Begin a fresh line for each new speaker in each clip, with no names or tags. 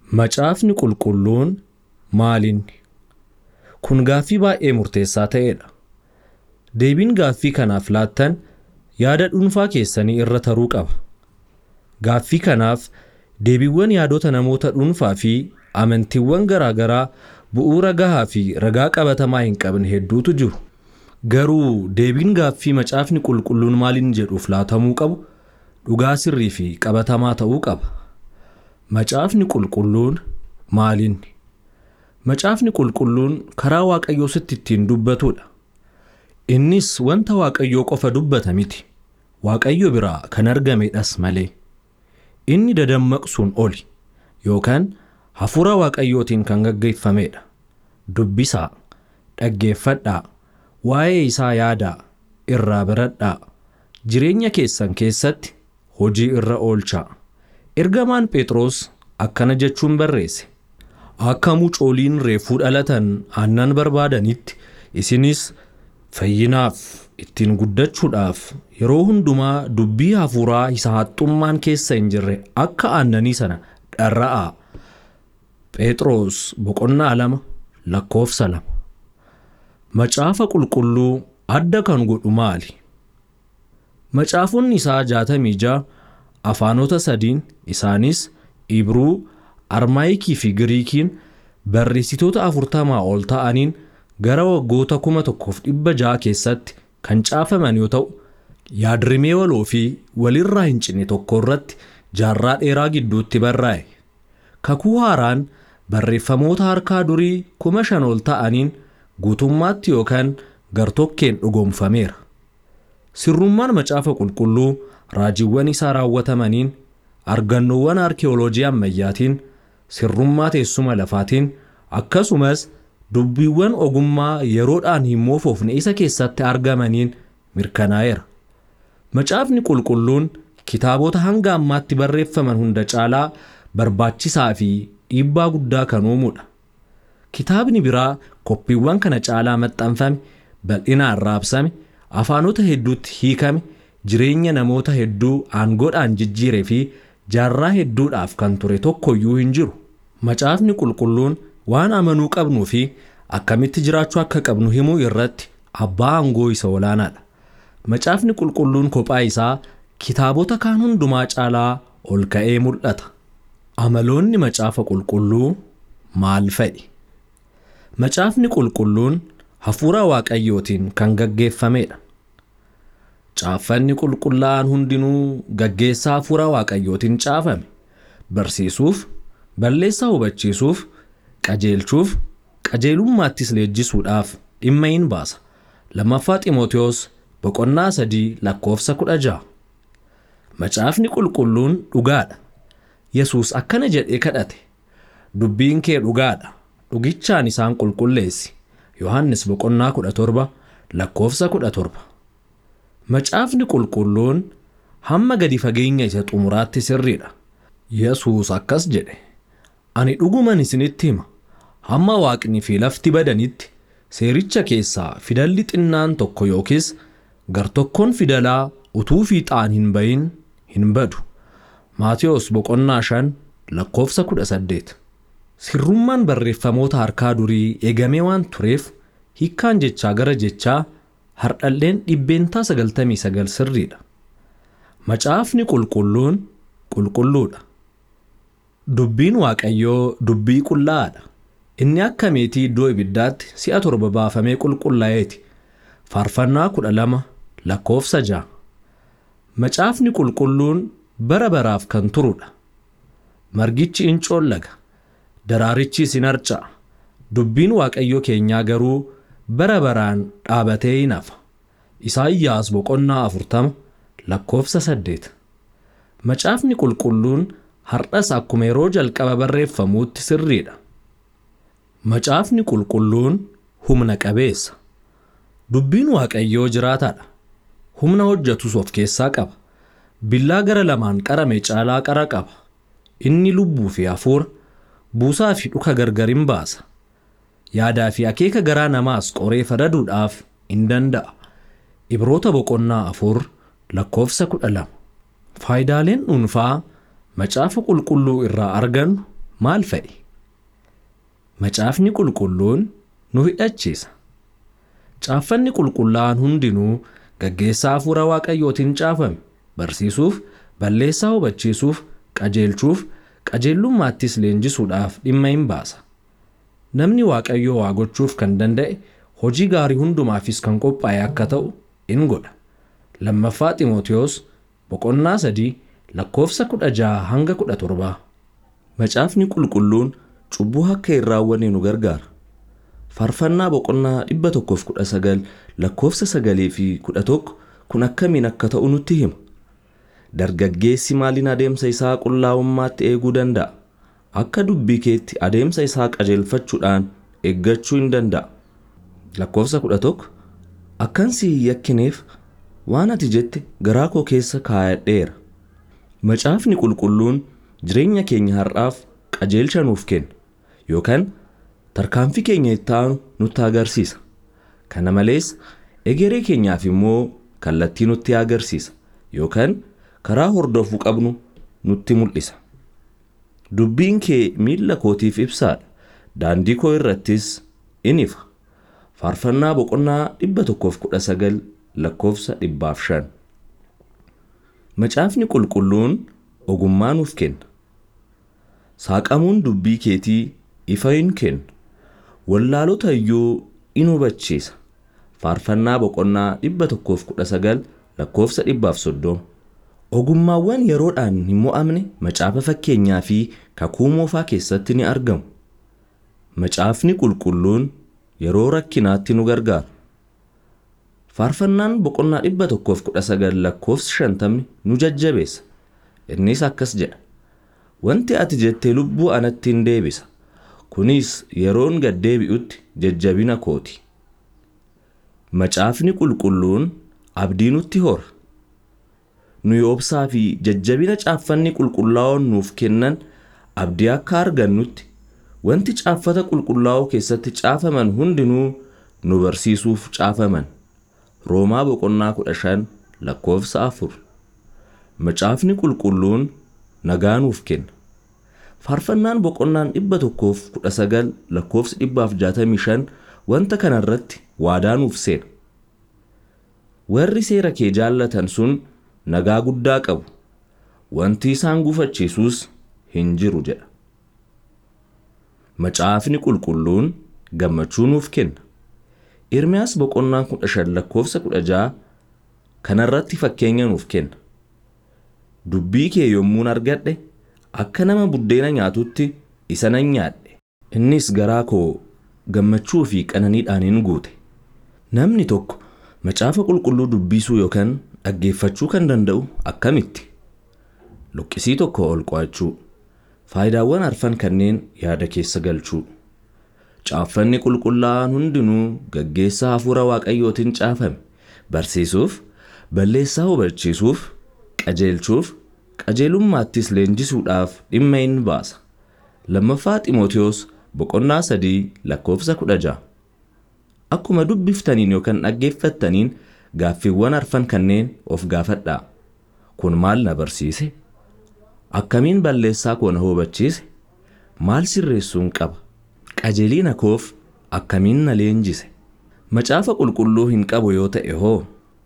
Macaafni qulqulluun maalinni? Kun gaaffii baay'ee murteessaa ta'edha. Deebiin gaaffii kanaaf laattan yaada dhuunfaa keessanii irra taruu qaba. Gaaffii kanaaf deebiiwwan yaadota namoota dhuunfaa fi amantiiwwan garaa garaa bu'uura gahaa fi ragaa qabatamaa hin qabne hedduutu jiru. Garuu deebiin gaaffii macaafni qulqulluun maaliin jedhuuf laatamuu qabu dhugaa sirrii fi qabatamaa ta'uu qaba. Macaafni qulqulluun maalinni? Macaafni qulqulluun karaa Waaqayyoo sitti ittiin dubbatudha. Innis wanta Waaqayyoo qofa dubbata miti. Waaqayyo biraa kan argamedhas malee. Inni dadammaqsuun oli yookaan hafuura Waaqayyootiin kan gaggeeffamedha. Dubbisaa, dhaggeeffadhaa, waa'ee isaa yaadaa, irraa baradhaa, jireenya keessan keessatti hojii irra oolchaa. Ergamaan Phexros akkana jechuun barreesse. Akka mucooliin reefuu dhalatan aannan barbaadanitti isinis fayyinaaf ittiin guddachuudhaaf yeroo hundumaa dubbii hafuuraa isa haxxummaan keessa hin jirre akka aannanii sana dharra'aa. Phexros boqonnaa lama lakkoofsa lama. Macaafa qulqulluu adda kan godhu maali? Macaafonni isaa jaatamii ja'a afaanota sadiin isaanis Ibruu, Armaayikii fi Giriikiin barreessitoota afurtamaa ol ta'aniin gara waggoota kuma tokkoof dhibba ja'a keessatti kan caafaman yoo ta'u, yaadrimee waloo fi walirraa hin cinne tokko irratti jaarraa dheeraa gidduutti barraa'e. Kakuu haaraan barreeffamoota harkaa durii kuma shan ol ta'aniin guutummaatti yookaan gartokkeen dhugoomfameera. Sirrummaan macaafa qulqulluu raajiiwwan isaa raawwatamaniin argannoowwan arkeeoloojii ammayyaatiin sirrummaa teessuma lafaatiin akkasumas dubbiiwwan ogummaa yeroodhaan hin moofofne isa keessatti argamaniin mirkanaa'eera. Macaafni qulqulluun kitaabota hanga ammaatti barreeffaman hunda caalaa barbaachisaa fi dhiibbaa guddaa kan uumudha. Kitaabni biraa koppiiwwan kana caalaa maxxanfame, bal'inaan raabsame, afaanota hedduutti hiikame, jireenya namoota hedduu aangoodhaan jijjiiree fi jaarraa hedduudhaaf kan ture tokkoyyuu hin jiru. Macaafni qulqulluun waan amanuu qabnuu fi akkamitti jiraachuu akka qabnu himuu irratti abbaa aangoo isa olaanaadha. Macaafni qulqulluun kophaa isaa kitaabota kaan hundumaa caalaa ol ka'ee mul'ata. Amaloonni macaafa qulqulluu maal fa'i? Macaafni qulqulluun hafuura Waaqayyootiin kan gaggeeffamedha. Caaffanni qulqullaa'an hundinuu gaggeessaa hafuura Waaqayyootiin caafame. Barsiisuuf, balleessaa hubachiisuuf, qajeelchuuf, qajeelummaattis leenjisuudhaaf dhimma hin baasa. Lammaffaa Xiimotewos boqonnaa sadii lakkoofsa kudha ja'a. Macaafni qulqulluun dhugaadha. Yesuus akkana jedhee kadhate. Dubbiin kee dhugaadha. Dhugichaan isaan qulqulleessi. Yohannis boqonnaa kudha torba lakkoofsa kudha torba. Macaafni qulqulluun hamma gadi fageenya isa xumuraatti sirriidha. Yesuus akkas jedhe. Ani dhuguman isinitti hima. Hamma waaqni fi lafti badanitti seericha keessaa fidalli xinnaan tokko yookiis gartokkoon fidalaa utuu fiixaan hin bayin hin badu. Maatiyos boqonnaa shan lakkoofsa kudha saddeet. Sirrummaan barreeffamoota harkaa durii eegamee waan tureef hiikkaan jechaa gara jechaa hardhalleen dhibbeentaa sagaltamii sagal sirriidha. Macaafni qulqulluun qulqulluudha. Dubbiin Waaqayyoo dubbii qullaa'aadha. Inni akka meetii iddoo ibiddaatti si'a torba baafamee qulqullaa'eeti. Faarfannaa kudha lama lakkoofsa ja'a. Macaafni qulqulluun bara baraaf kan turudha. Margichi in coollaga. Daraarichis in harca'a. Dubbiin Waaqayyo keenyaa garuu bara baraan dhaabatee hin hafa. Isaayyaas boqonnaa afurtama lakkoofsa saddeet. Macaafni qulqulluun har'as akkuma yeroo jalqaba barreeffamuutti sirriidha. Macaafni qulqulluun humna qabeessa. Dubbiin Waaqayyoo jiraataadha. Humna hojjetus of keessaa qaba. Billaa gara lamaan qarame caalaa qara qaba. Inni lubbuu fi hafuura, buusaa fi dhuka gargar hin baasa. Yaadaa fi akeeka garaa namaas qoree fadaduudhaaf in danda'a. Ibroota boqonnaa afur lakkoofsa kudha lama. Faayidaaleen dhuunfaa macaafa qulqulluu irraa argannu maal fa'i? Macaafni qulqulluun nu hidhachiisa. Caaffanni qulqullaa'an hundinuu gaggeessaa hafuura waaqayyootiin caafame barsiisuuf, balleessaa hubachiisuuf, qajeelchuuf, qajeellummaattis leenjisuudhaaf dhimma hin baasa. Namni waaqayyoo waa gochuuf kan danda'e hojii gaarii hundumaafis kan qophaa'e akka ta'u in godha. Lammaffaa Xiimotewos boqonnaa sadii lakkoofsa kudha jaha hanga kudha torbaa.
Macaafni qulqulluun cubbuu akka hin raawwanne nu gargaara. Faarfannaa boqonnaa 119 lakkoofsa 9 fi 11 kun akkamiin akka ta'u nutti hima. Dargaggeessi maaliin adeemsa isaa qullaa'ummaatti eeguu danda'a? Akka dubbii keetti adeemsa isaa qajeelfachuudhaan eeggachuu hin danda'a. Lakkoofsa 11 Akkan si hin yakkineef waan ati jette garaa koo keessa kaayadheera. Macaafni qulqulluun jireenya keenya har'aaf qajeelcha nuuf kenna yookaan tarkaanfii keenya itti aanu nutti agarsiisa. Kana malees egeree keenyaaf immoo kallattii nutti agarsiisa yookaan karaa hordofuu qabnu nutti mul'isa. Dubbiin kee miilla kootiif ibsaadha. Daandii koo irrattis in ifa. Faarfannaa boqonnaa 119 lakkoofsa 105. Macaafni qulqulluun ogummaa nuuf kenna. Saaqamuun dubbii keetii ifa hin kennu. Wallaalota iyyuu in hubachiisa. Faarfannaa boqonnaa 119 lakkoofsa 130. Ogummaawwan yeroodhaan hin mo'amne macaafa fakkeenyaa fi kakuu moofaa keessatti ni argamu. Macaafni qulqulluun yeroo rakkinaatti nu gargaara. Faarfannaan boqonnaa 119 lakkoofsi 50 nu jajjabeessa. Innis akkas jedha. Wanti ati jette lubbuu anatti hin deebisa. Kunis yeroon gad deebi'utti jajjabina kooti. Macaafni qulqulluun abdii nutti hora. Nuyi obsaa fi jajjabina caaffanni qulqullaa'oon nuuf kennan abdii akka argannutti wanti caaffata qulqullaa'oo keessatti caafaman hundinuu nu barsiisuuf caafaman. Roomaa boqonnaa 15 lakkoofsa 4. Macaafni qulqulluun nagaa nuuf kenna. Faarfannaan boqonnaan 119 lakkoofsi 165 wanta kana irratti waadaa nuuf seena. Warri seera kee jaallatan sun nagaa guddaa qabu. Wanti isaan gufachiisus hin jiru jedha. Macaafni qulqulluun gammachuu nuuf kenna. Ermiyaas boqonnaan 15 lakkoofsa 16 kana irratti fakkeenya nuuf kenna. Dubbii kee yommuun argadhe akka nama buddeena nyaatutti isa nan nyaadhe. Innis garaa koo gammachuu fi qananiidhaan hin guute. Namni tokko macaafa qulqulluu dubbisuu yookaan dhaggeeffachuu kan danda'u akkamitti? Luqqisii tokko ol qo'achuu. Faayidaawwan arfan kanneen yaada keessa galchuu. Caaffanni qulqullaa'aan hundinuu gaggeessaa hafuura waaqayyootiin caafame. Barsiisuuf, balleessaa hubachiisuuf, qajeelchuuf, qajeelummaattis leenjisuudhaaf dhimma hin baasa. Lammaffaa Xiimotewos boqonnaa sadii lakkoofsa kudha ja'a. Akkuma dubbiftaniin yookaan dhaggeeffattaniin gaaffiiwwan arfan kanneen of gaafadhaa. Kun maal na barsiise? Akkamiin balleessaa koo na hubachiise? Maal sirreessuun qaba? Qajeelina koof akkamiin na leenjise? Macaafa qulqulluu hin qabu yoo ta'e hoo?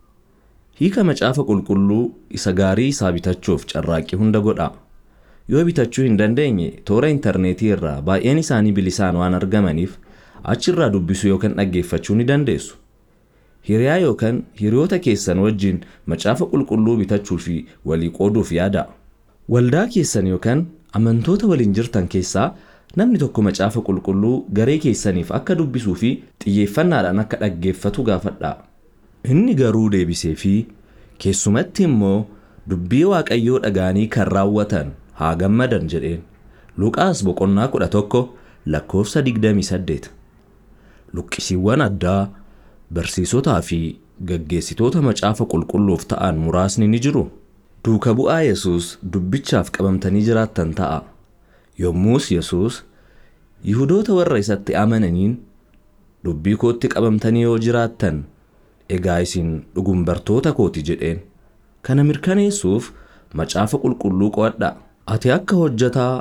Hiika macaafa qulqulluu isa gaarii isaa bitachuuf carraaqqii hunda godhaa. Yoo bitachuu hin dandeenye toora intarneetii irraa baay'een isaanii bilisaan waan argamaniif achirraa dubbisuu yookaan dhaggeeffachuu ni dandeessu. Hiriyaa yookaan hiriyoota keessan wajjin macaafa qulqulluu bitachuu fi walii qooduuf yaadaa. Waldaa keessan yookaan amantoota waliin jirtan keessaa namni tokko macaafa qulqulluu garee keessaniif akka dubbisuu fi xiyyeeffannaadhaan akka dhaggeeffatu gaafadhaa. Inni garuu deebisee fi keessumatti immoo dubbii waaqayyoo dhaga'anii kan raawwatan haa gammadan jedheen. Luqaas boqonnaa 11 lakkoofsa 28. Luqqisiiwwan addaa barsiisotaa fi gaggeessitoota macaafa qulqulluuf ta'an muraasni ni jiru. Duuka bu'aa Yesuus dubbichaaf qabamtanii jiraattan ta'a. Yommus Yesuus Yihudoota warra isatti amananiin dubbii kootti qabamtanii yoo jiraattan egaa isin dhugum bartoota kooti jedheen. Kana mirkaneessuuf macaafa qulqulluu qo'adhaa. Ati akka hojjetaa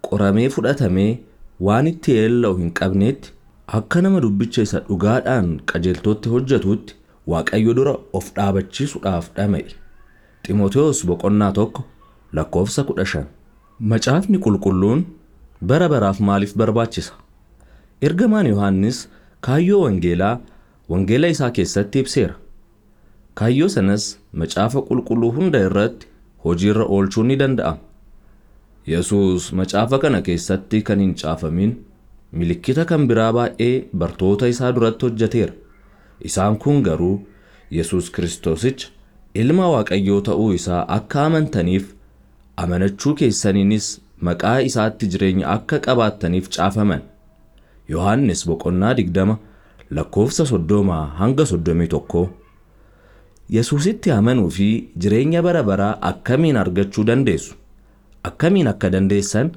qoramee fudhatamee waan itti yeella'u hin qabneetti akka nama dubbicha isa dhugaadhaan qajeeltootti hojjetutti waaqayyo dura of dhaabachiisuudhaaf dhama'e. Ximotewos boqonnaa tokko lakkoofsa kudha shan. Macaafni qulqulluun bara baraaf maaliif barbaachisa? Ergamaan Yohaannis kaayyoo wangeelaa wangeela isaa keessatti ibseera. Kaayyoo sanas macaafa qulqulluu hunda irratti hojiirra oolchuun ni danda'ama. Yesuus macaafa kana keessatti kan hin caafamin milikkita kan biraa baay'ee bartoota isaa duratti hojjeteera. Isaan kun garuu Yesuus Kiristoosicha ilma Waaqayyoo ta'uu isaa akka amantaniif amanachuu keessaniinis maqaa isaatti jireenya akka qabaattaniif caafaman. Yohaannis boqonnaa digdama lakkoofsa soddomaa hanga soddomii tokkoo. Yesuusitti amanuu fi jireenya bara baraa akkamiin argachuu dandeessu? Akkamiin akka dandeessan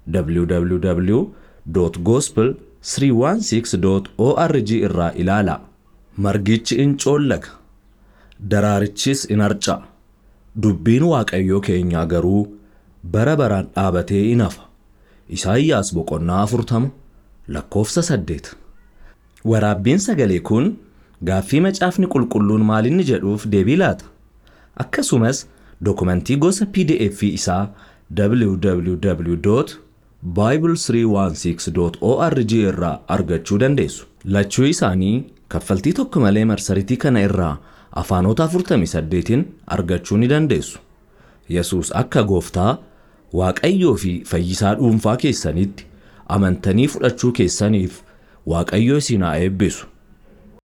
www.gospel316.org irraa ilaalaa. Margichi in coollaga, daraarichis in harca'a. Dubbiin Waaqayyoo keenyaa garuu bara baraan dhaabatee in hafa. Isaayyaas boqonnaa afurtama lakkoofsa saddeet. Waraabbiin sagalee kun gaaffii macaafni qulqulluun maal inni jedhuuf deebii laata? Akkasumas dokumentii gosa PDF isaa www.bible316.org irraa argachuu dandeessu. Lachuu isaanii kaffaltii tokko malee marsariitii kana irraa afaanota 48n argachuu ni dandeessu. Yesuus akka gooftaa Waaqayyoo fi fayyisaa dhuunfaa keessanitti amantanii fudhachuu keessaniif Waaqayyo isin haa eebbisu.